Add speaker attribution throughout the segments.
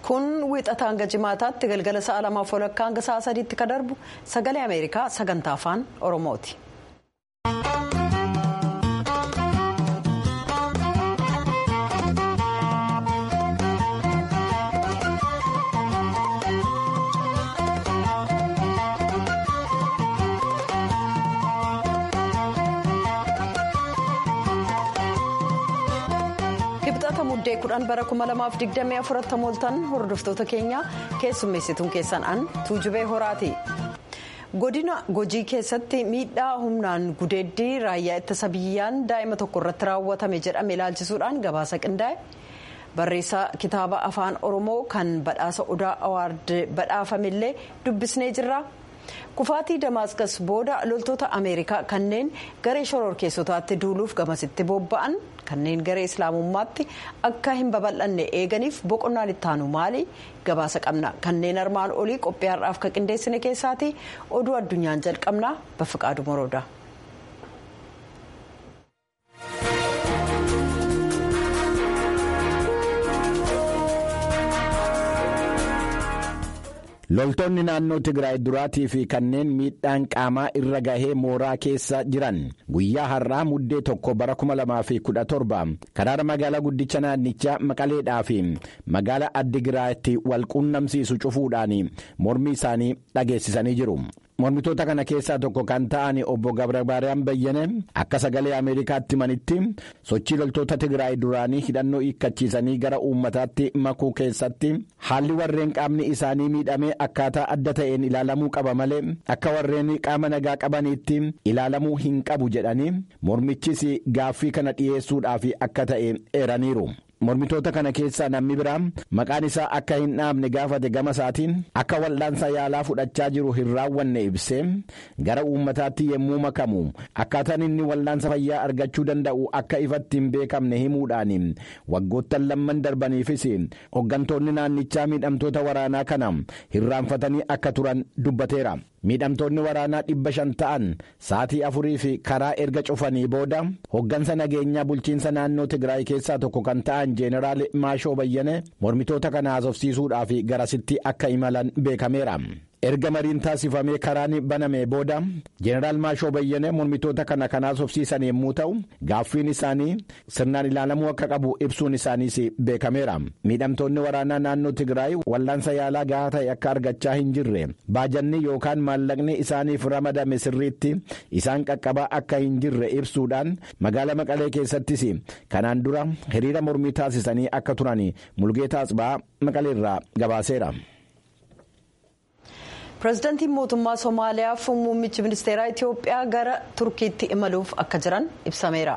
Speaker 1: kun wiixata hanga jimaataatti galgala sa'a lamaaf walakkaa hanga sa'a sadiitti ka darbu sagalee ameerikaa sagantaa afaan oromooti. Kibxata muddee kudhan bara 2024 mooltan hordoftoota keenya keessummeessituun keessan an tuujubee horaati. godina gojii keessatti miidhaa humnaan gudeeddii raayyaa ittisa biyyaan daa'ima tokko irratti raawwatame jedhame ilaalchisuudhaan gabaasa qindaa'e barreessaa kitaaba afaan oromoo kan badhaasa odaa awaard badhaafamillee dubbisnee jirra. kufaatii damaaskas booda loltoota ameerikaa kanneen garee shororkeessotaatti duuluuf gamasitti bobba'an kanneen garee islaamummaatti akka hin babal'anne eeganiif boqonnaan ittaanu maali gabaasa qabna kanneen armaan olii qophii har'aaf ka qindeessine keessaati oduu addunyaan jalqabna baffiqaadu morooda.
Speaker 2: loltoonni naannoo tigraay duraatii fi kanneen miidhaan qaamaa irra gahee mooraa keessa jiran guyyaa har'aa muddee tokko bara 2017 karaa magaalaa guddicha naannichaa maqaleedhaa fi magaalaa addigiraatti wal quunnamsiisu cufuudhaan mormii isaanii dhageessisanii jiru. mormitoota kana keessaa tokko kan ta'an obbo gabrabaariyaan bayyane akka sagalee ameerikaatti manitti sochii loltoota tigraay duraanii hidhannoo hiikkachiisanii gara uummataatti makuu keessatti haalli warreen qaamni isaanii miidhamee akkaataa adda ta'een ilaalamuu qaba malee akka warreen qaama nagaa qabaniitti ilaalamuu hin qabu jedhanii mormichis gaaffii kana dhiyeessuudhaaf akka ta'e eeraniiru. mormitoota kana keessaa namni biraa maqaan isaa akka hin dhaabne gaafate gama isaatiin akka wal'aansa yaalaa fudhachaa jiru hin raawwanne ibsee gara uummataatti yommuu makamu akkaataan inni wal'aansa fayyaa argachuu danda'u akka ifatti hin beekamne himuudhaan waggoottan lamman darbaniifis hooggantoonni naannichaa miidhamtoota waraanaa kana hirraanfatanii akka turan dubbateera. miidhamtoonni waraanaa dhibba shan ta'an sa'atii afurii fi karaa erga cufanii booda hoggansa nageenyaa bulchiinsa naannoo tigraay keessaa tokko kan ta'an jeeneraal maashoo bayyane mormitoota kana haasofsiisuudhaaf garasitti akka imalan beekameera. erga mariin taasifamee karaan baname booda jeeneraal maashoo bayyane mormitoota kana kan haasofsiisan yommuu ta'u gaaffiin isaanii sirnaan ilaalamuu akka qabu ibsuun isaaniis beekameera miidhamtoonni waraanaa naannoo tigraay wal'aansa yaalaa gahaa ta'e akka argachaa hin jirre baajanni yookaan maallaqni isaaniif ramadame sirriitti isaan qaqqabaa akka hin jirre ibsuudhaan magaala maqalee keessattis kanaan dura hiriira mormii taasisanii akka turan mulgeetaa asbaa maqaleerraa gabaaseera.
Speaker 1: pireezidaantiin mootummaa somaaliyaa fi muummichi ministeeraa itiyoophiyaa gara turkiitti imaluuf akka jiran ibsameera.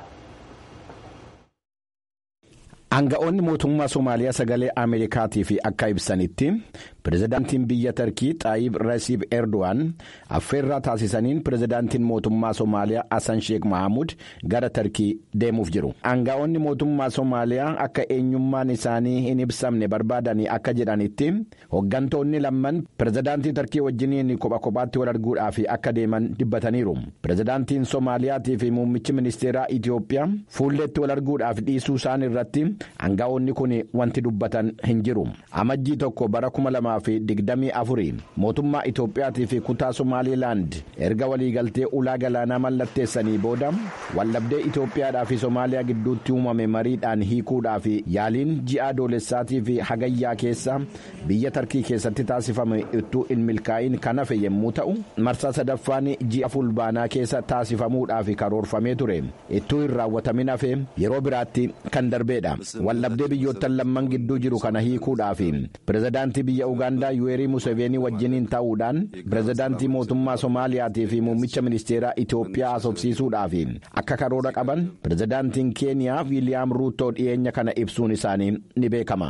Speaker 2: Aanga'oonni mootummaa Somaaliyaa sagalee Ameerikaatiif akka ibsanitti pirezidaantiin biyya Tarkii Xaayib Rasiib Erdo'an affeerraa taasisaniin pirezidaantiin mootummaa Somaaliyaa Hassan Sheekh Mahamud gara Tarkii deemuuf jiru. Aanga'oonni mootummaa Somaaliyaa akka eenyummaan isaanii hin ibsamne barbaadanii akka jedhanitti hooggantoonni lamman pirezidaantii Tarkii wajjiniin kopha kophaatti wal arguudhaaf akka deeman dubbataniiru. Pirezidaantiin Somaaliyaatiif muummichi ministeeraa Itiyoophiyaa fuulleetti wal arguudhaaf dhiisuu isaan irratti. Aanga'oonni kun wanti dubbatan hin jiru. Amajjii tokko bara kuma lamaa fi digdamii afurii mootummaa Itoophiyaatii fi kutaa Somaaliilaand erga waliigaltee ulaa galaanaa mallatteessanii booda waldhabdee Itoophiyaadhaa fi Somaaliyaa gidduutti uumame mariidhaan hiikuudhaaf yaaliin ji'a adoolessaatii fi hagayyaa keessa biyya Tarkii keessatti taasifame ittuu hin milkaa'in kan hafe yommuu ta'u marsaa sadaffaan ji'a fulbaanaa keessa taasifamuudhaaf karoorfamee ture ittuu hin raawwatamin hafe yeroo biraatti kan darbeedha. waldhabdee biyyoottan lamman gidduu jiru kana hiikuudhaaf pirezidaantii biyya ugaandaa yuweerii museveenii wajjiniin ta'uudhaan pirezidaantii mootummaa soomaaliyaatii fi muummicha ministeeraa itiyoophiyaa haasofsiisuudhaaf akka karoora qaban pirezidaantiin keeniyaa wiiliyaam ruutoo dhiyeenya kana ibsuun isaanii ni beekama.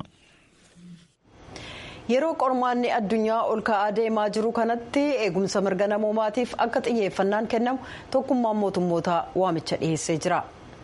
Speaker 1: yeroo qormaanni addunyaa ol ka'aa deemaa jiru kanatti eegumsa mirga namoomaatiif akka xiyyeeffannaan kennamu tokkummaan mootummoota waamicha dhiyeessee jira.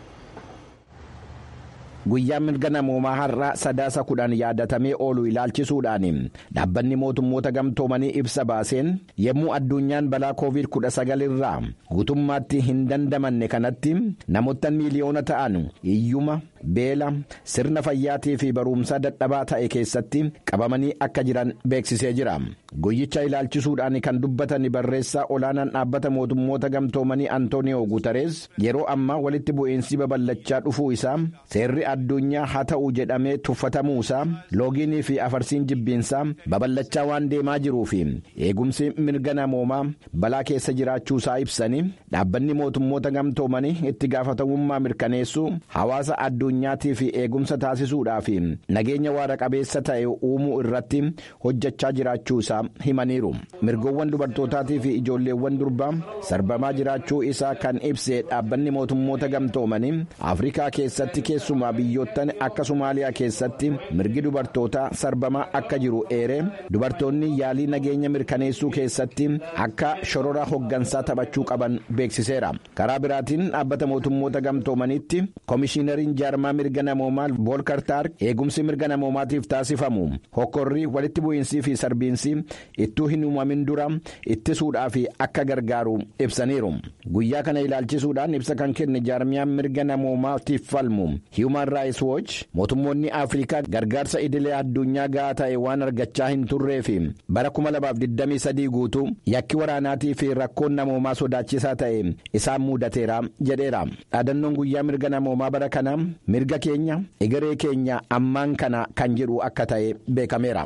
Speaker 2: guyyaan mirga namoomaa har'a sadaasa kudhan yaadatamee oolu ilaalchisuudhaan dhaabbanni mootummoota gamtoomanii ibsa baaseen yommuu addunyaan balaa koovid 19 irraa guutummaatti hin dandamanne kanatti namoota miiliyoona ta'an hiyyuma beela sirna fayyaatii fi barumsaa dadhabaa ta'e keessatti qabamanii akka jiran beeksisee jira guyyicha ilaalchisuudhaan kan dubbatan barreessaa olaanaan dhaabbata mootummoota gamtoomanii antooniyoo guutarees yeroo ammaa walitti bu'iinsi babal'achaa dhufuu isaa seerri addunyaa haa ta'u jedhamee tuffatamuusaa loogiinii fi afarsiin jibbiinsaa babal'achaa waan deemaa jiruu fi eegumsi mirga namoomaa balaa keessa jiraachuusaa ibsanii dhaabbanni mootummoota gamtoomanii itti gaafatamummaa mirkaneessuu hawaasa addunyaatii fi eegumsa taasisuudhaa fi nageenya waara qabeessa ta'e uumuu irratti hojjechaa jiraachuusaa himaniiru mirgoowwan dubartootaatii fi ijoolleewwan durbaa sarbamaa jiraachuu isaa kan ibse dhaabbanni mootummoota gamtoomanii afrikaa keessatti keessumaa biyyoottan akka somaaliyaa keessatti mirgi dubartootaa sarbamaa akka jiru eere dubartoonni yaalii nageenya mirkaneessuu keessatti akka shorora hoggansaa taphachuu qaban beeksiseera karaa biraatiin dhaabbata mootummoota gamtoomaniitti koomishinariin jaarmaa mirga namoomaa boolkartaar eegumsi mirga namoomaatiif taasifamu hokkorrii walitti bu'iinsii fi sarbiinsi ittuu hin uumamin dura ittisuudhaaf akka gargaaru ibsaniiru guyyaa kana ilaalchisuudhaan ibsa kan kenne jaarmiyaan mirga namoomaatiif falmu hiiman raayis wooch mootummoonni afrikaa gargaarsa idilee addunyaa ga'aa ta'e waan argachaa hin turree fi bara 2023 guutuu yakki waraanaatii fi rakkoon namoomaa sodaachisaa ta'e isaan muudateera jedheera dhaadannoon guyyaa mirga namoomaa bara kana mirga keenya egeree keenya ammaan kana kan jedhu akka ta'e beekameera.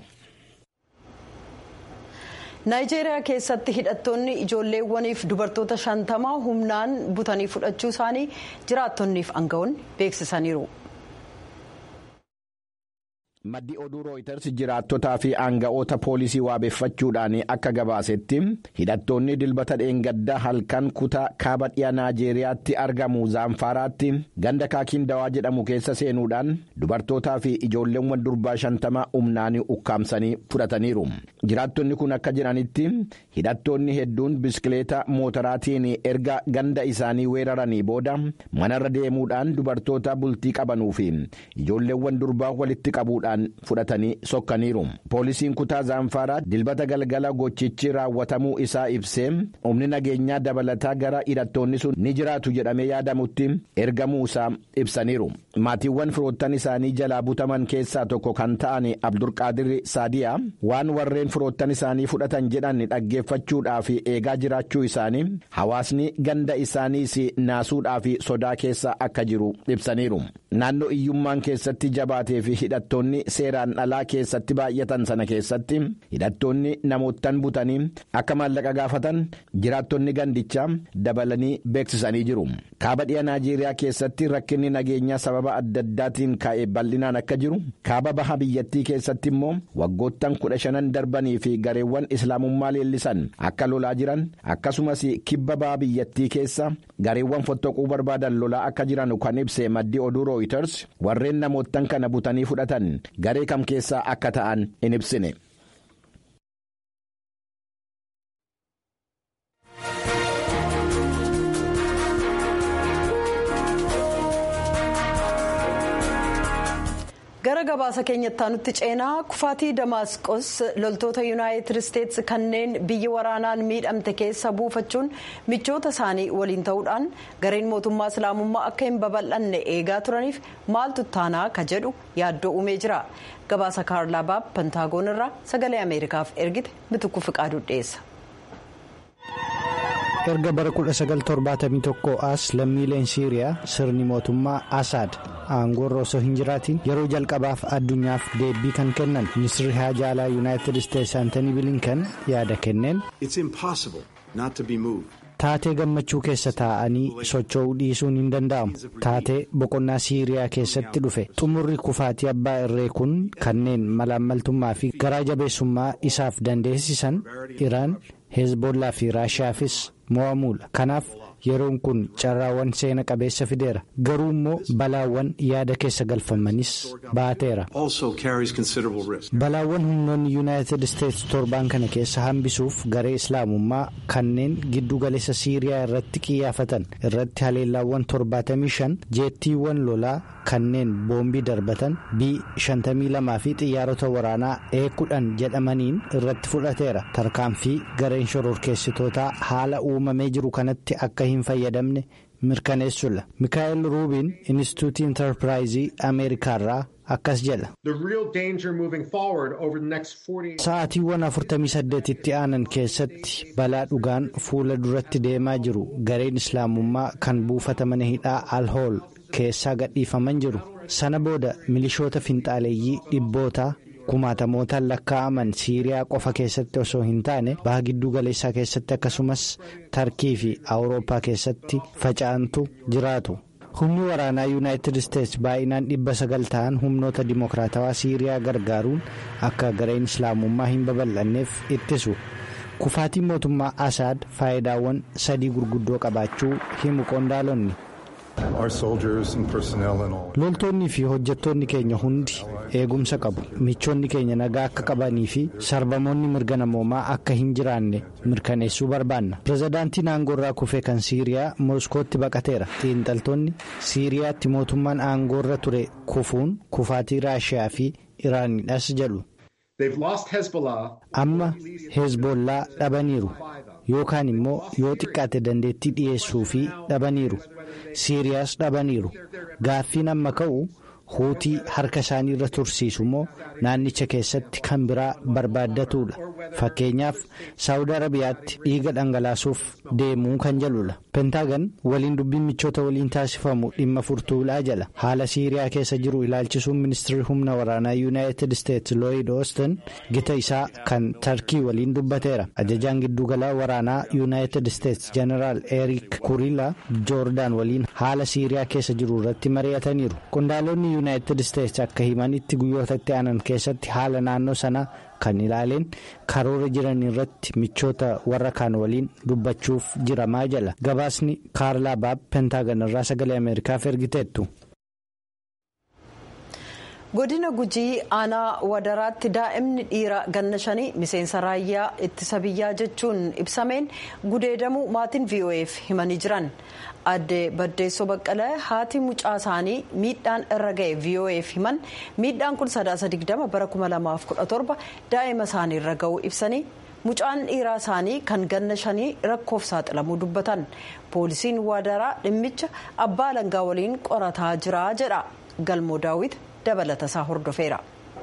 Speaker 1: naayijeeriyaa keessatti hidhattoonni ijoolleewwaniif dubartoota shantamaa humnaan butanii fudhachuu isaanii jiraattonniif aangawoonni beeksisaniiru.
Speaker 2: maddi oduu rooyiters jiraattotaa fi aanga'oota poolisii waabeeffachuudhaan akka gabaasetti hidhattoonni dilbata dheengaddaa halkan kutaa kaaba dhiyaa naajeeriyaatti argamu zaanfaaraatti ganda kaakiin dawaa jedhamu keessa seenuudhaan dubartootaa fi ijoolleewwan durbaa shantama humnaan ukkaamsanii fudhataniiru jiraattonni kun akka jedhanitti hidhattoonni hedduun biskileeta mootoraatiin erga ganda isaanii weeraranii booda manarra deemuudhaan dubartoota bultii qabanuu fi ijoolleewwan durbaa walitti qabuudhaan. fudhatanii sokkaniiru poolisiin kutaa zaanfaaraa dilbata galgala gochichi raawwatamuu isaa ibsee humni nageenyaa dabalataa gara hidhattoonni sun ni jiraatu jedhamee yaadamutti ergamuu isaa ibsaniiru maatiiwwan firoottan isaanii jalaa butaman keessaa tokko kan ta'an abdulqaadir saadiyaa waan warreen firoottan isaanii fudhatan jedhan dhaggeeffachuudhaaf eegaa jiraachuu isaanii hawaasni ganda isaaniis naasuudhaaf sodaa keessa akka jiru ibsaniiru naannoo iyyummaan keessatti jabaatee fi hidhattoonni seeraan alaa keessatti baay'atan sana keessatti hidhattoonni namoottan butanii akka maallaqa gaafatan jiraattonni gandichaa dabalanii beeksisanii jiru kaaba dhiya naajeeriyaa keessatti rakkinni nageenyaa sababa adda addaatiin ka'ee bal'inaan akka jiru kaaba baha biyyattii keessatti immoo waggoottan kudha shanan darbanii fi gareewwan islaamummaa leellisan akka lolaa jiran akkasumas kibba baha biyyattii keessa gareewwan fottoquu barbaadan lolaa akka jiran kan ibse maddi oduu rooyiters warreen namoottan kana butanii fudhatan garee kam keessaa akka ta'an in ibsine.
Speaker 1: gara gabaasa keenyatti aanutti ceenaa kufaatii damaasqos loltoota yuunaayitid isteetsi kanneen biyya waraanaan miidhamte keessa buufachuun michoota isaanii waliin ta'uudhaan gareen mootummaa islaamummaa akka hin babal'anne eegaa turaniif maaltu taanaa ka jedhu yaaddoo uumee jira gabaasa kaarlaa baab pentaagoon irraa sagalee ameerikaaf ergite bitukku fiqaaduu dhiyeessa.
Speaker 3: erga bara 1971 as lammiileen siiriyaa sirni mootummaa asaad aangoorra osoo hin jiraatiin yeroo jalqabaaf addunyaaf deebii kan kennan ministirri haajaa alaa yuunaayitid isteetsi antanii bilinkan yaada kenneen. taatee gammachuu keessa taa'anii socho'uu dhiisuun hin danda'amu taatee boqonnaa siiriyaa keessatti dhufe xumurri kufaatii abbaa irree kun kanneen malaammaltummaa fi garaa jabeessummaa isaaf dandeessisan iraan heezbollaa fi raashiyaafis mo'amuudha kanaaf yeroon kun carraawwan seena qabeessa fideera garuu immoo balaawwan yaada keessa galfamanis baateera balaawwan humnoonni yuunaayitid isteetsi torbaan kana keessa hambisuuf garee islaamummaa kanneen giddu galeessa siiriyaa irratti qiyyaafatan irratti haleellaawwan 75 jeettiiwwan lolaa kanneen boombii darbatan b 52 fi xiyyaarota waraanaa e 10 jedhamaniin irratti fudhateera tarkaanfii gareen shororkeessitootaa haala uumamee jiru kanatti akka hin fayyadamne mirkaneessuudha mikaa'el ruubiin inistituutii intarpiraayizii ameerikaarraa akkas jedha. sa'aatiiwwan 48 itti aanan keessatti balaa dhugaan fuula duratti deemaa jiru gareen islaamummaa kan buufata mana hidhaa alhool keessaa gadhiifaman jiru sana booda milishoota finxaaleeyyii dhibbootaa. kumaatamootaan lakkaa'aman siiriyaa qofa keessatti osoo hin taane baha gidduu galeessaa keessatti akkasumas tarkii fi awurooppaa keessatti faca'antu jiraatu humni waraanaa yuunaayitid isteetsi baay'inaan dhibba sagal ta'an humnoota dimokiraatawaa siiriyaa gargaaruun akka gareen islaamummaa hin babal'anneef ittisu kufaatiin mootummaa asaad faayidaawwan sadii gurguddoo qabaachuu himu qondaalonni. loltoonni fi hojjettoonni keenya hundi eegumsa qabu michoonni keenya nagaa akka qabanii fi sarbamoonni mirga namoomaa akka hin jiraanne mirkaneessuu barbaanna pirezidaantiin aangoorraa kufee kan siiriyaa mooskootti baqateera xiinxaltoonni siiriyaatti mootummaan aangoorra ture kufuun kufaatii raashiyaa fi iraanidhas jedhu amma hezbollaa dhabaniiru yookaan immoo yoo xiqqaate dandeettii dhiyeessuu fi dhabaniiru siiriyaas dhabaniiru gaaffiin amma ka'u huutii harka isaanii irra tursiisu immoo naannicha keessatti kan biraa barbaaddatuudha fakkeenyaaf saawud arabiyaatti dhiiga dhangalaasuuf deemuu kan jedhudha pentaagan waliin dubbiin michoota waliin taasifamu dhimma furtuulaa jala haala siiriyaa keessa jiru ilaalchisuun ministirri humna waraanaa yuunaayitid isteetsi looyid oostin gita isaa kan tarkii waliin dubbateera ajajaan giddugala waraanaa yuunaayitid isteetsi jeneraal eriik kuriila joordaan waliin haala siiriyaa keessa jiru irratti mari'ataniiru qondaalonni yuunaayitid isteetsi akka himanitti guyyootatti aanan keessatti haala naannoo sanaa kan ilaaleen karoora jiran irratti michoota warra kaan waliin dubbachuuf jiramaa jala gabaasni kaarlaa baab pentaagan irraa sagalee ameerikaaf ergiteettu.
Speaker 1: godina gujii aanaa wadaraatti daa'imni dhiira ganna shanii miseensa raayyaa ittisa biyyaa jechuun ibsameen gudeedamuu maatiin vo'eef himanii jiran aadde baddeessoo baqqalee haati mucaa isaanii miidhaan irra ga'e vo'eef himan miidhaan kun sadaasa digdama bara 2017 daa'ima isaanii irra ga'uu ibsanii mucaan dhiiraa isaanii kan ganna shanii rakkoof saaxilamuu dubbatan poolisiin wadaraa dhimmicha abbaa alangaa waliin qorataa jira jedha galmoo daawit dabalata isaa hordofeera.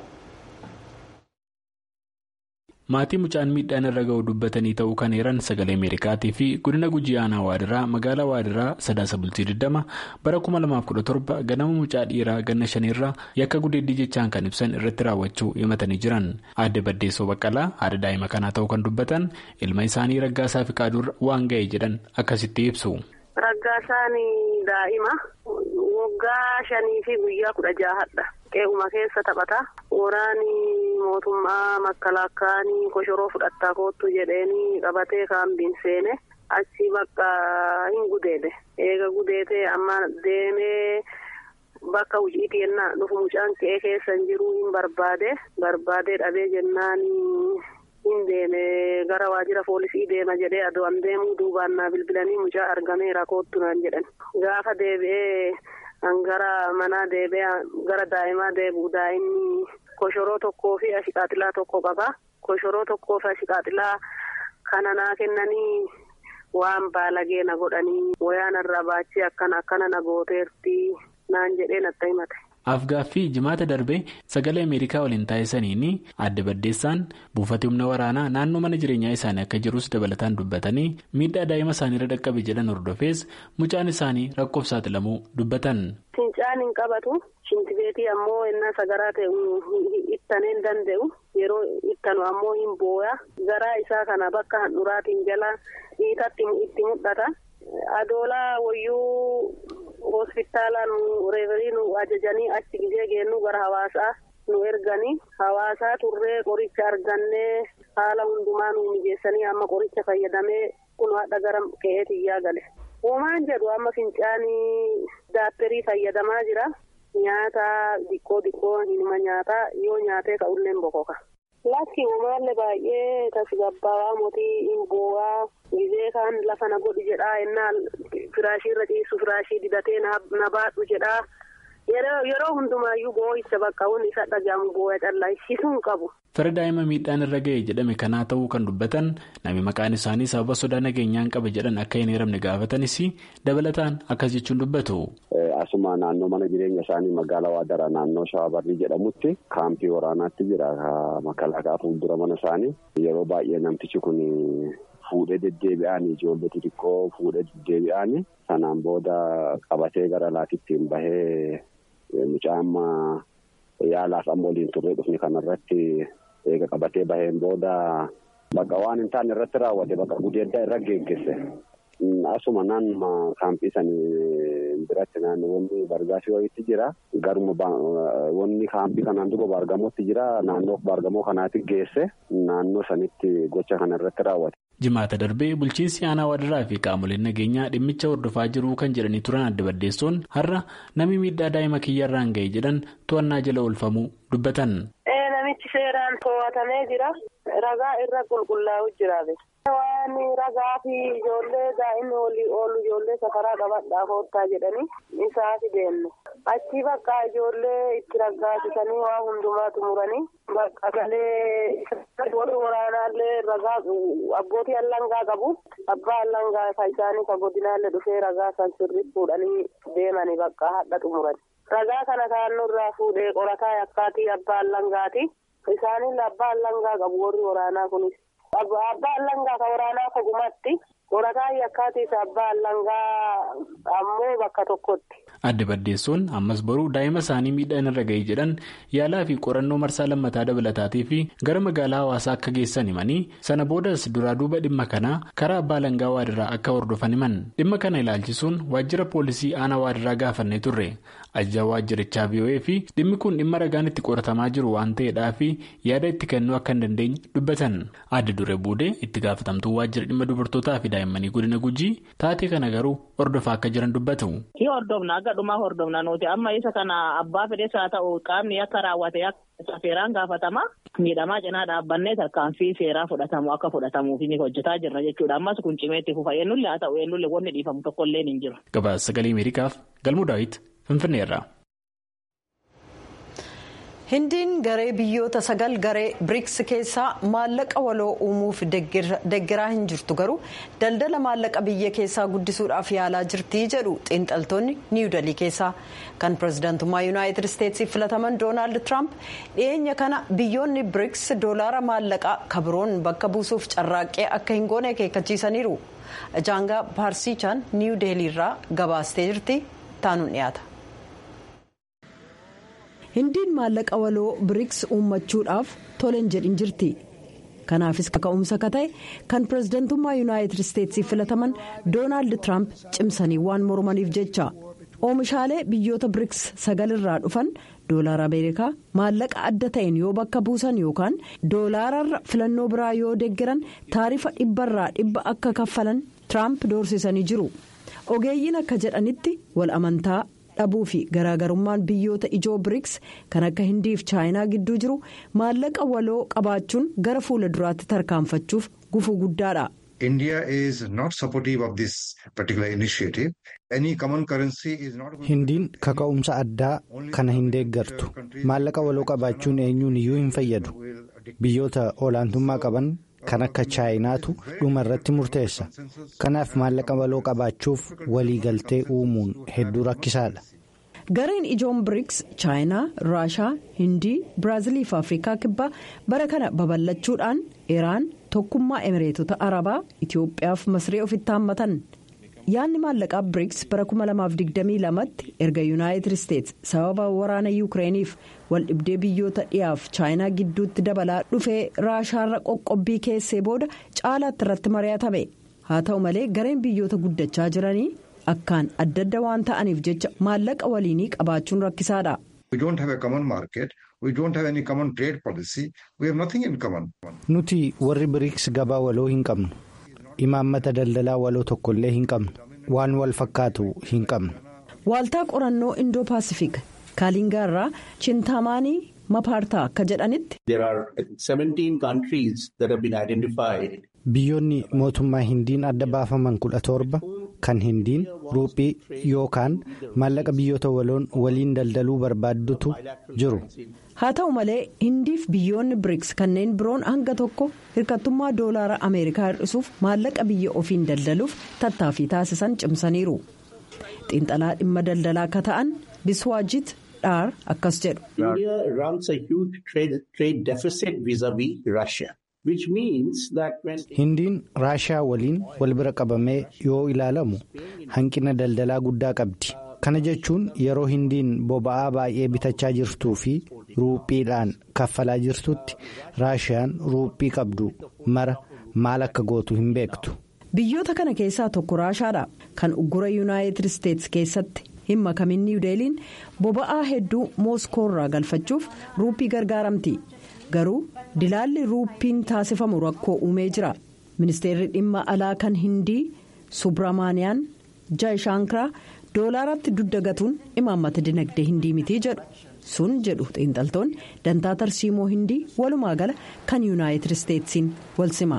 Speaker 4: maatii mucaan miidhaan irra ga'u dubbatanii ta'uu kan heeran sagalee ameerikaatii fi godina gujii aanaa waadiraa magaalaa waadiraa sadaasa bultii 20 bara 2017 ganama mucaa dhiiraa ganna shaniirraa yakka gudeeddii jechaan kan ibsan irratti raawwachuu himatanii jiran aadde baddeessoo baqqalaa haadha daa'ima kanaa ta'uu kan dubbatan ilma isaanii raggaasaa fi qaaduurra waan ga'e jedhan akkasitti ibsu.
Speaker 5: Raggaasaan daa'ima waggaa shanii fi guyyaa kudha jaahadha. Qe'uma keessa taphata. Waraani mootummaa makkalaakkaanii koshoroo fudhattaa koottu jedheeni qabatee kaambiin seene achi bakka hin gudeede. Eega gudeetee amma deemee bakka hojiitti yennaa dhufu mucaan qe'ee keessa hin jiru hin barbaade. Barbaadee dhabee jennaan hin deeme gara waajjira poolisii deema jedhee adu'an deemuu duubaan naa bilbilanii mucaa argameera koottu naan jedhan. Gaafa deebi'ee. gara manaa deebi'ee gara daa'imaa deebi'u daa'imni koshoroo tokkoo fi ashqaaxilaa tokko qaba koshoroo tokkoo fi ashqaaxilaa kana naa kennanii waan baalagee na godhanii wayaan irraa baachii akkana akkana na gooteerti naan jedhee natti himate.
Speaker 4: afgaaffii jimaata darbee sagalee ameerikaa waliin taasisaniin adda baddeessaan buufata humna waraanaa naannoo mana jireenyaa isaanii akka jirus dabalataan dubbatanii miidhaa daa'ima isaaniirra dhaqqabe jedhan hordofees mucaan isaanii rakkoof saaxilamuu dubbatan.
Speaker 5: Fincaan hin qabatu shintibeetii ammoo innaa sagaraa ta'e ittaneen danda'u yeroo ittanu ammoo hin booya garaa isaa kana bakka handhuraatiin jala dhiitatti itti mul'ata adoolaa wayyuu. hospitaalaa nu reeferii nu ajajanii achi gizee geennu gara hawaasaa nu erganii hawaasaa turree qoricha argannee haala hundumaa nu mijeessanii amma qoricha fayyadamee kun hadha gara qe'ee tiyyaa gale. Uumaan jedhu amma fincaanii daapperii fayyadamaa jira. Nyaata diqqoo diqqoo hinuma nyaataa yoo nyaatee ka'ullee bokoka. Lakki uumaallee baay'ee tasgabbaawaa mootii hin boo'aa gizee kaan lafa na godhu jedhaa ennaa firaashii irra ciisu firaashii didatee na baadhu jedhaa yeroo hundumaayyuu boo'icha bakka wanni isa dhagahamu boo'a callaa ishisuun qabu.
Speaker 4: Fira daa'ima miidhaan irra ga'e jedhame kanaa ta'uu kan dubbatan namni maqaan isaanii sababa sodaa nageenyaan qabe jedhan akka hin heeramne gaafatanis dabalataan akkas jechuun dubbatu.
Speaker 6: Asuma naannoo mana jireenya isaanii magaalaa Waadaraa naannoo Shaabarrii jedhamutti kaampii waraanaatti jira makalaakaa fuuldura mana isaanii yeroo baay'ee namtichi kun fuudhee deddeebi'anii ijoollee xixiqqoo fuudhee deddeebi'anii sanaan booda qabatee gara laatittiin bahee mucaan yaalaaf amma waliin turree dhufni kanarratti eega qabatee baheen booda bakka waan hin taane irratti raawwate bakka gudeeddaa irra geeggesse. Asuma naannuma kaampii sanii biratti naannoowwan bargaasii wayiitti jira. Garuma wanni kaampii kanaan dura baargamootti jira. Naannoo baargamoo kanaatti geesse naannoo sanitti gocha kana irratti raawwate.
Speaker 4: Jimaata darbee bulchiinsi aanaa waadaraa fi qaamoleen nageenyaa dhimmicha hordofaa jiru kan jedhanii turan adda baddeessoon har'a namni miidhaa daa'ima kiyyarraan ga'e jedhan to'annaa jala oolfamuu dubbatan.
Speaker 5: Namichi seeraan to'atamee jira. Ragaa irra qulqullaa'u jiraate. Waan ragaa fi ijoollee daa'imni walii oolu ijoollee safaraa qabadhaa koottaa jedhanii isaati deemne. Achi bakka ijoollee itti raggaasisanii waa hundumaa xumuranii bakka galee warri waraanaallee ragaa abbootii allangaa qabu. Abbaa allangaa isa isaanii ka godinaallee dhufee ragaa san sirrii fuudhanii deemanii bakka hadha xumuran. Ragaa kana taannoo irraa fuudhee qorataa yakkaatii abbaa allangaati. Isaaniin abbaa allangaa qabu warri waraanaa kunis. Abbaa allangaa ka waraanaa kogumatti qorataa yakkaatiis abbaa allangaa ammoo bakka tokkotti.
Speaker 4: Adda baddeessoon ammas boruu daa'ima isaanii miidhaan irra ga'ee jedhan yaalaa fi qorannoo marsaa lammataa dabalataatii fi gara magaalaa hawaasaa akka geessan himanii sana boodas duraa duuba dhimma kanaa karaa abbaa alangaa waadiraa akka hordofan himan dhimma kana ilaalchisuun waajjira poolisii aanaa waadiraa gaafannee turre ajajaa waajjirichaa VOA fi dhimmi kun dhimma ragaan itti qoratamaa jiru waan ta'eedhaa fi yaada itti kennuu akka hin dandeenye dubbatan adda duree buudee itti gaafatamtuu waajjira dhimma dubartootaa fi daa'immanii godina gujii taatee kana garuu hordofaa akka jiran dubbatu.
Speaker 7: dhumaa hordofna nuti amma isa kana abbaa fedhes haa ta'u qaamni akka raawwate akka seeraan gaafatama miidhamaa cinaa dhaabbannee tarkaanfii seeraa fudhatamu akka fudhatamuuf ni hojjetaa jirra jechuudha ammas kun cimeetti fufa eenyullee haa ta'u eenyullee wanni dhiifamu tokkollee hin jiru.
Speaker 4: Gabaasa sagalee Ameerikaaf galmuu daawwiti Finfinneerraa.
Speaker 1: hindiin garee biyyoota sagal garee biriks keessaa maallaqa waloo uumuuf deggeraa hin jirtu garuu daldala maallaqa biyya keessaa guddisuudhaaf yaalaa jirti jedhu xiinxaltoonni niiwudalii keessaa kan pirezidaantummaa yuunaayitid isteetsiif filataman doonaald tiraamp dhiyeenya kana biyyoonni biriks doolaara maallaqaa kabiroon bakka buusuuf carraaqqee akka hin goone akeekkachiisaniiru jaangaa paarsichaan niiwudeeliirraa gabaastee jirti taanuun dhiyaata. hindiin maallaqa waloo biriks uummachuudhaaf toleen jedhin jirti kanaafis kaka'umsa ka ta'e kan pirezidantummaa yuunaayitid isteetsiif filataman doonaald tiraamp cimsanii waan mormaniif jecha oomishaalee biyyoota biriks sagalirraa dhufan doolaara ameerikaa maallaqa adda ta'een yoo bakka buusan yookaan doolaararra filannoo biraa yoo deeggaran taarifa dhibbarraa dhibba akka kaffalan tiraamp doorsisanii jiru ogeeyyiin akka jedhanitti wal amantaa. dhabuu fi garaagarummaan biyyoota ijoo biriks kan akka hindii fi chaayinaa gidduu jiru maallaqa waloo qabaachuun gara fuula duraatti tarkaanfachuuf gufuu guddaadha.
Speaker 3: hindiin kaka'umsa addaa kana hin deeggartu maallaqa waloo qabaachuun eenyuun iyyuu hin fayyadu biyyoota olaantummaa qaban. kan akka chaayinaatu dhuma irratti murteessa kanaaf maallaqa waloo qabaachuuf waliigaltee uumuun hedduu rakkisaadha.
Speaker 1: gareen ijoon biriks chaayinaa raashaa hindii biraazilii fi afrikaa kibbaa bara kana babal'achuudhaan iraan tokkummaa emireetota arabaa itiyoophiyaa fi masree ofitti haammatan yaadni maallaqaa biriks bara 2022tti erga yuunaayitid isteets sababa waraana yuukireeniif waldhibdee biyyoota dhiyaaf chaayinaa gidduutti dabalaa dhufee raashaarra qoqqobbii keessee booda caalaatti irratti mari'atame haa ta'u malee gareen biyyoota guddachaa jiranii akkaan adda adda waan ta'aniif jecha maallaqa waliinii qabaachuun rakkisaadha.
Speaker 3: nuti warri biriks gabaa waloo hin qabnu. imaammata daldalaa waloo tokkollee hin qabnu waan wal fakkaatu hin qabnu.
Speaker 1: waaltaa qorannoo indoo paasifik kaalingaa irraa chintamaanii mapaartaa akka jedhanitti.
Speaker 3: biyyoonni mootummaa hindiin adda baafaman kudha torba kan hindiin ruuphii yookaan maallaqa biyyoota waliin daldaluu barbaaddutu jiru.
Speaker 1: haa ta'u malee hindiif biyyoonni biriks kanneen biroon hanga tokko hirkattummaa doolaara ameerikaa hir'isuuf maallaqa biyya ofiin daldaluuf tattaaffii taasisan cimsaniiru xiinxalaa dhimma daldalaa akka ta'an biswaajit dhaar akkas
Speaker 3: jedhu. hindiin raashiyaa waliin wal bira qabamee yoo ilaalamu hanqina daldalaa guddaa qabdi. kana jechuun yeroo hindiin boba'aa baay'ee bitachaa jirtuu fi ruuphiidhaan kaffalaa jirtutti raashiyaan ruuphii qabdu mara maal akka gootu hin beektu.
Speaker 1: biyyoota kana keessaa tokko raashaadha kan uggura yuunaayitid isteetsi keessatti hin makamin niwudeeliin boba'aa hedduu mooskoorraa galfachuuf ruuphii gargaaramti garuu dilaalli ruuphiin taasifamu rakkoo uumee jira ministeerri dhimma alaa kan hindii subramaaniyaan jaayishaankiraa. doolaaratti dudda gatuun imaammata dinagdee hindii mitii jedhu sun jedhu xiinxaltoonni dantaa tarsiimoo hindii walumaa gala kan yuunaayitid isteetsiin wal sima.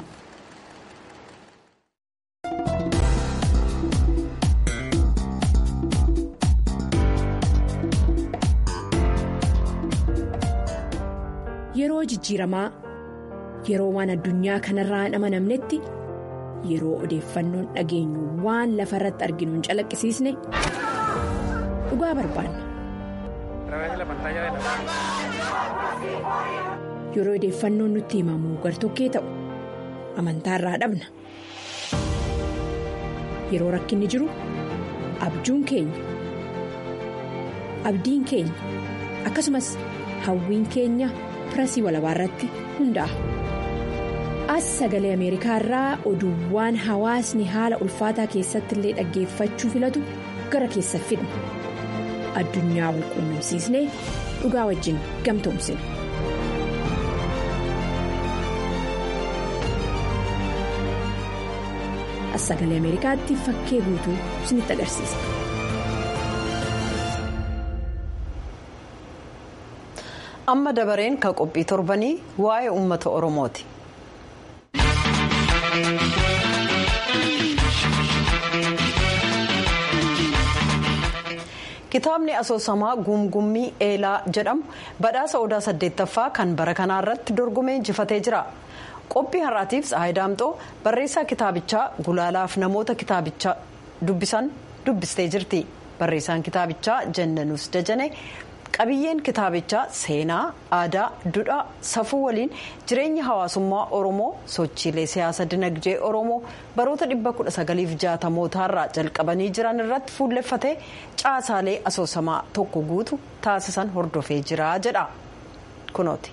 Speaker 8: yeroo jijjiiramaa yeroo waan addunyaa kanarraa hin amanamnetti. yeroo odeeffannoon dhageenyu waan lafa irratti arginu hin calaqqisiisne dhugaa barbaanna. yeroo odeeffannoon nutti himamu gartokkee ta'u amantaa irraa dhabna yeroo rakkinni jiru abjuun keenya abdiin keenya akkasumas hawwiin keenya pirasii walabaa irratti hundaa'a. as sagalee ameerikaa irraa oduuwwan hawaasni haala ulfaataa keessatti illee dhaggeeffachuu filatu gara keessa fidna addunyaa wal quunnamsiisnee dhugaa wajjin gamtoomsina. as sagalee ameerikaatti fakkee guutuu isinitti agarsiisa.
Speaker 1: amma dabareen kan qophii torbanii waa'ee uummata oromooti. kitaabni asoosamaa gumgummii eelaa jedhamu badhaasa odaa saddeettaffaa kan bara kanaa irratti dorgomee injifatee jira qophii har'aatiif tsahayi daamxoo barreessaa kitaabichaa gulaalaaf namoota kitaabicha dubbisan dubbistee jirti barreessaan kitaabichaa jennanus dajane qabiyyeen kitaabichaa seenaa aadaa duudhaa safuu waliin jireenya hawaasummaa oromoo sochiilee siyaasa dinagdee oromoo baroota 1960mootaarraa jalqabanii jiran irratti fuulleffatee caasaalee asoosamaa tokko guutu taasisan hordofee jira jedha kunooti.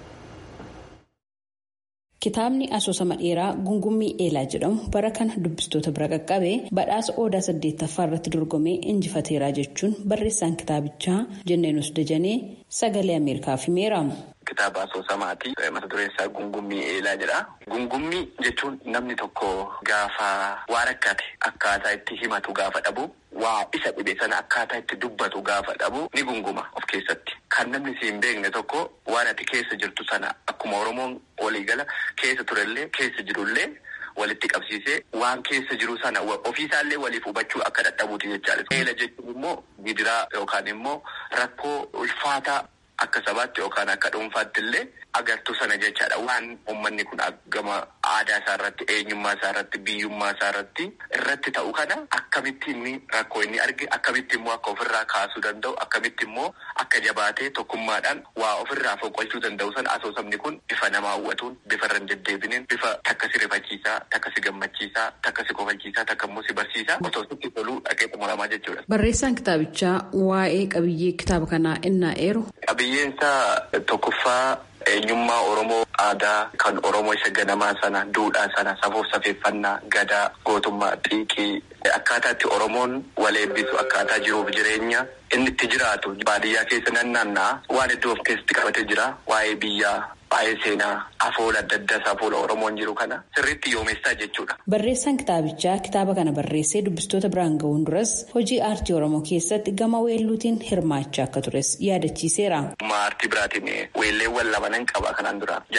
Speaker 9: Kitaabni asoosama dheeraa gungummii eelaa jedhamu bara kana dubbistoota bira qaqqabee badhaasa odaa saddeettaffaa irratti dorgomee injifateeraa jechuun barreessaan kitaabichaa jenneenus dajanee sagalee ameerikaaf himeera.
Speaker 10: Kitaaba asoosamaati. Mata dureen isaa gungummii eelaa jedha. Gungummii jechuun namni tokko gaafa waa rakkate akkaataa itti himatu gaafa dhabu waa isa dhibe sana akkaataa itti dubbatu gaafa dhabu ni gunguma of keessatti. Kan namni si hin beekne tokko waan ati keessa jirtu sana akkuma Oromoon waliigala keessa turellee keessa jirullee walitti qabsiisee waan keessa jiru sana ofiisaallee waliif hubachuu akka dadhabuuti jechaadha. Eela jechuun immoo gidiraa yookaan immoo rakkoo ulfaataa akka sabaatti yookaan akka dhuunfaatti illee agartuu sana jechaadha. Waan uummanni kun gama aadaa isaa irratti, eenyummaa isaa irratti, biyyummaa isaa irratti irratti ta'u kana akkamitti inni rakkoo inni arge, akkamitti immoo akka ofirraa kaasuu danda'u, akkamitti immoo akka jabaatee tokkummaadhaan waa ofirraa foqqolchuu danda'u sana asoosamni kun bifa nama hawwatuun, bifa irra hin deddeebineen, bifa takka si rifachiisaa, takka si gammachiisaa, takka si kofalchiisaa, takka immoo si barsiisaa otoo sitti toluu dhaqee xumuramaa jechuudha.
Speaker 9: Barreessaan kitaabichaa waa'ee qabiyyee kitaaba kanaa innaa eeru.
Speaker 10: Qabiyyeensaa tokkoffaa eenyummaa Oromoo aadaa kan Oromoo isa ganamaa sana duudhaa sana safuuf safeeffannaa gadaa gootummaa xiiqii akkaataa itti Oromoon wal eebbisu akkaataa jiruuf jireenya inni itti jiraatu baadiyyaa keessa nannaannaa waan hedduu of keessatti qabatee jira waa'ee biyyaa waa'ee seenaa afoola adda addaas afoola Oromoon jiru kana sirriitti yoomessaa jechuudha.
Speaker 9: Barreessaan kitaabichaa kitaaba kana barreessee dubbistoota biraan ga'uun duras hojii aartii Oromoo keessatti gama weelluutiin hirmaachaa akka tures yaadachiiseera.
Speaker 10: Aartii biraatiin weelleewwan lamanan qaba kanaan dura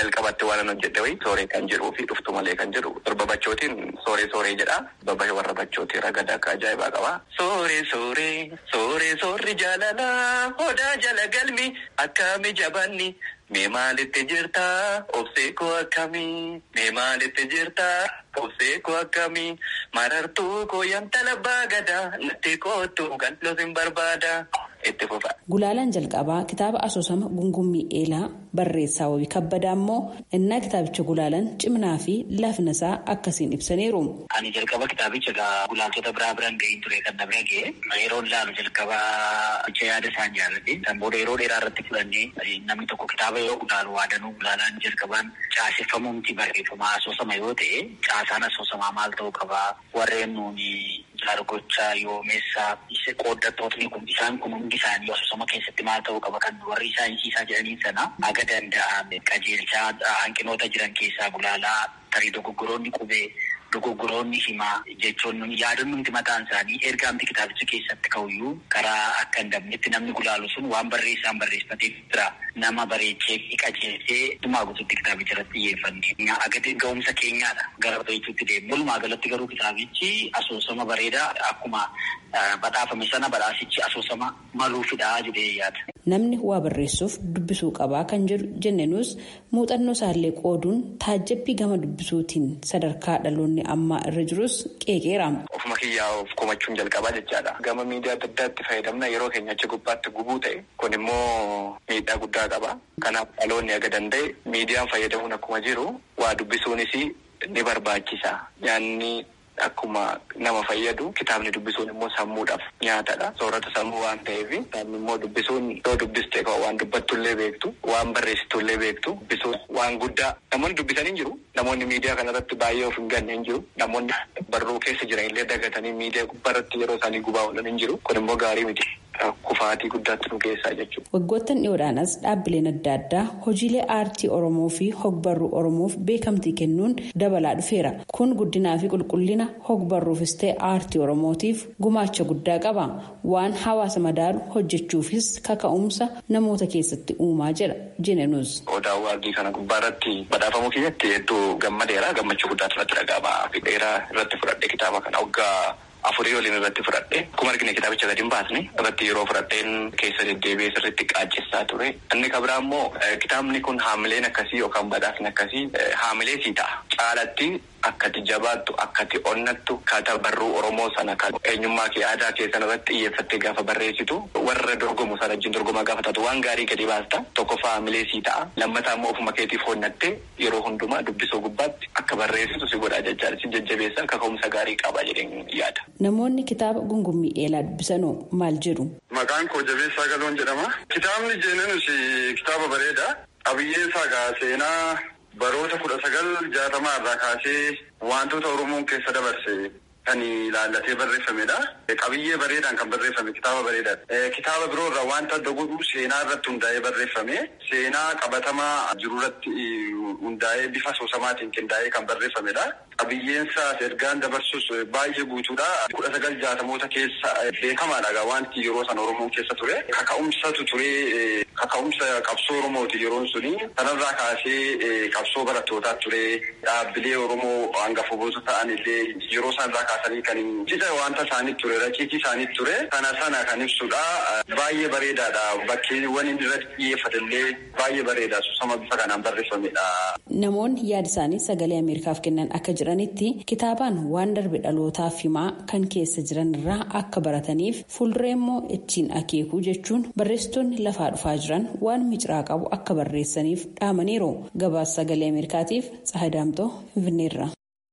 Speaker 10: jalqabatti waan hojjedhe wayi sooree kan jedhuu fi dhuftu malee kan jedhu torba bachootiin sooree sooree jedha babba warra bachootii ragada akka ajaa'ibaa qaba. Sooree sooree sooree soorri jaalalaa odaa jala galmi akkami jabanni. Mee maalitti jirta obsee koo akkamii mee maalitti jirta obsee koo akkamii marartuu koo yamtala baagadaa natti kootu kan losin barbaada itti fufa.
Speaker 9: Gulaalaan jalqabaa kitaaba asoosama gungummii eelaa barreessaa wabii kabbadaa immoo innaa kitaabicha gulaalan cimnaa fi laafina isaa akkasiin ibsaniiru.
Speaker 11: Ani jalqaba kitaabicha egaa gulaaltota biraa biraan gahiin ture kan na bira ga'e yeroo ilaalu jalqabaa jecha yaada isaan jaalladhe kan booda yeroo dheeraa irratti fudhannee namni tokko kitaaba yoo gulaalu waadanuu gulaalaan jalqabaan caaseffamumti barreeffama asoosama yoo ta'e caasaan asoosamaa maal ta'uu qabaa warreen nuuni jaargochaa yoomeessaa qooddattootni kun isaan kun hundi isaanii asoosama keessatti maal ta'uu qaba kan warri saayinsiisaa jedhaniin sana aga danda'ame qajeelchaa hanqinoota jiran keessaa gulaalaa tarii dogoggoroonni qubee dogoggoroonni himaa jechuun yaadannumti mataan isaanii ergaamti kitaabicha keessatti ka'uyyuu karaa akka hin dabnetti namni gulaalu sun waan barreessaan barreeffatee jira nama bareechee fi qajeelchee dhumaa guututti kitaabicha irratti xiyyeeffanne agati ga'umsa keenyaadha gara bareechuutti deemu walumaa galatti garuu kitaabichi asoosama bareedaa akkuma badhaafame sana badhaasichi asoosama maluufidha jedhee yaada.
Speaker 9: Namni waa barreessuuf dubbisuu qabaa kan jedhu jenneenus muuxannoo isaallee qooduun taajjabbii gama dubbisuutiin sadarkaa dhaloonni ammaa irra jirus qeeqeera.
Speaker 10: Ofuma kiyyaa of komachuun jalqabaa jechaadha. Gama miidiyaa adda addaatti fayyadamna yeroo keenya achi gubbaatti gubuu ta'e kun immoo miidhaa guddaa qaba. Kanaaf dhaloonni aga danda'e miidiyaan fayyadamuun akkuma jiru waa dubbisuunis ni barbaachisa. Nyaanni akkuma nama fayyadu kitaabni dubbisuun immoo sammuudhaaf nyaatadha. Soorata sammuu waan ta'eef kitaabni immoo dubbisuun yoo dubbiste waan dubbattullee beektu waan barreessitullee beektu dubbisuun waan guddaa namoonni dubbisanii jiru. Namoonni miidiyaa kanarratti baay'ee of hin ganne hin jiru. Namoonni barruu keessa jiran illee dagatanii miidiyaa gubbaarratti yeroo isaanii gubaa oolan hin jiru. Kun immoo gaarii miti. Kufaatii guddaatti nu keessaa jechuudha.
Speaker 9: Waggoottan dhiyoodhaanas dhaabbileen adda addaa hojiilee aartii Oromoo fi hogbarruu Oromoof beekamtii kennuun dabalaa dhufeera. Kun guddinaa fi qulqullina hogbarruufis ta'e aartii Oromootiif gumaacha guddaa qaba. Waan hawaasa madaalu hojjechuufis kaka'umsa namoota keessatti uumaa jedha jeneenus.
Speaker 10: Odaa waardii kana gubbaarratti badhaafamuu keessatti hedduu gammadeera. Gammachuu guddaatu irratti dhaga'ama. Dheeraa irratti fudhadhe kitaaba kana waggaa. afurii waliin irratti fudhadhe akkuma argine kitaabicha gadi hin baasne irratti yeroo fudhadheen keessa deddeebi'ee sirriitti qaacessaa ture inni kan biraa immoo kitaabni kun haamileen akkasii yookaan badhaasni akkasii haamilee sii ta'a caalatti akkati jabaattu akkati onnattu kata barruu oromoo sana kan eenyummaa kee aadaa kee sana irratti xiyyeeffattee gaafa barreessitu warra dorgomu sana wajjin dorgomaa gaafa taatu waan gaarii gadi baasta tokkoffaa haamilee sii ta'a lammataa immoo ofuma keetiif honnattee yeroo hundumaa dubbisuu gubbaatti akka barreessitu si godha jechaadha si jajjabeessa kaka'umsa gaarii qaba jedheen yaada.
Speaker 9: Namoonni kitaaba gungummii eelaa dubbisanoo maal jedhu?
Speaker 12: Maqaan koo Jabeessaa Galoon jedhama. Kitaabni jeenenus kitaaba bareeda. Qabiyyeen isaa gaa seenaa baroota kudha sagal jaatamaa irraa kaasee wantoota Oromoon keessa dabarse kan ilaallatee barreeffamedha. Qabiyyee bareedaan kan barreeffame kitaaba bareedaadha. Kitaaba biroo irraa wanta adda godhu seenaa irratti hundaa'ee barreeffame. Seenaa qabatamaa jiru irratti hundaa'ee bifa soosamaatiin qindaa'ee kan barreeffamedha. Qabiyyeen isaas ergaan dabarsus baay'ee guutuudha. Kudha sagal jaatamoota keessa beekamaadha wanti yeroo sana Oromoo keessa ture. Kaka'umsatu ture. Kaka'umsa qabsoo Oromooti yeroon suni. Kanarraa kaasee qabsoo barattootaa ture. Dhaabbilee Oromoo hangafoota ta'an illee yeroo sanarraa kaasanii kan cidha wanta isaanii ture. Raciitii isaanii ture. Kana sana kan ibsudha. Baay'ee bareedaadha. Bakkeewwan inni irratti xiyyeeffate illee baay'ee bareeda. Soosama bifa kanaan barreeffamedha.
Speaker 9: Namoonni yaada isaanii sagalee Ameerikaaf kennan akka jiranitti kitaabaan waan darbe dhalootaaf himaa kan keessa jiran irraa akka barataniif fuulduree immoo ittiin akeekuu jechuun barreessitoonni lafaa dhufaa jiran waan miciraa qabu akka barreessaniif dhaamaniiru. Gabaasa sagalee Ameerikaatiif Tsahaadaamtoo Finfinneerra.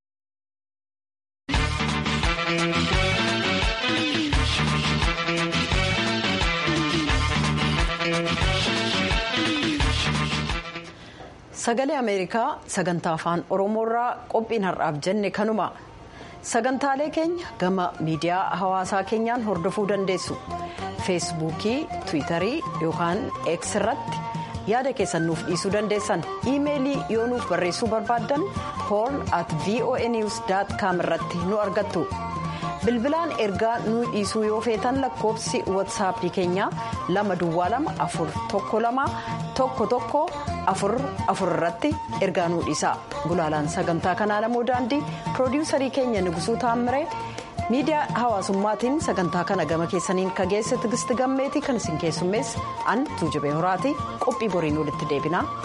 Speaker 1: Sagalee Ameerikaa sagantaa afaan Oromoorraa qophiin har'aaf jenne kanuma. Sagantaalee keenya gama miidiyaa hawaasaa keenyaan hordofuu dandeessu. Feesbuukii, Tiwiitarii yookaan X irratti yaada keessan nuuf dhiisuu dandeessan. Iimeelii yoo nuuf barreessuu barbaaddan horn at voanews.com irratti nu argattu. Bilbilaan ergaa nu dhiisuu yoo feetan lakkoofsi WhatsApp keenyaa lama duwwaa lama afur tokko lama tokko tokko afur afur irratti ergaa nuu dhiisaa gulaalaan sagantaa kanaa namoo daandii piroodiwusarii keenya nugusuu taammiree miidiyaa hawaasummaatiin sagantaa kana gama keessaniin kageesse tigisti gammeetii kan isin keessummeesse an tuujubee horaati qophii boriin walitti deebinaa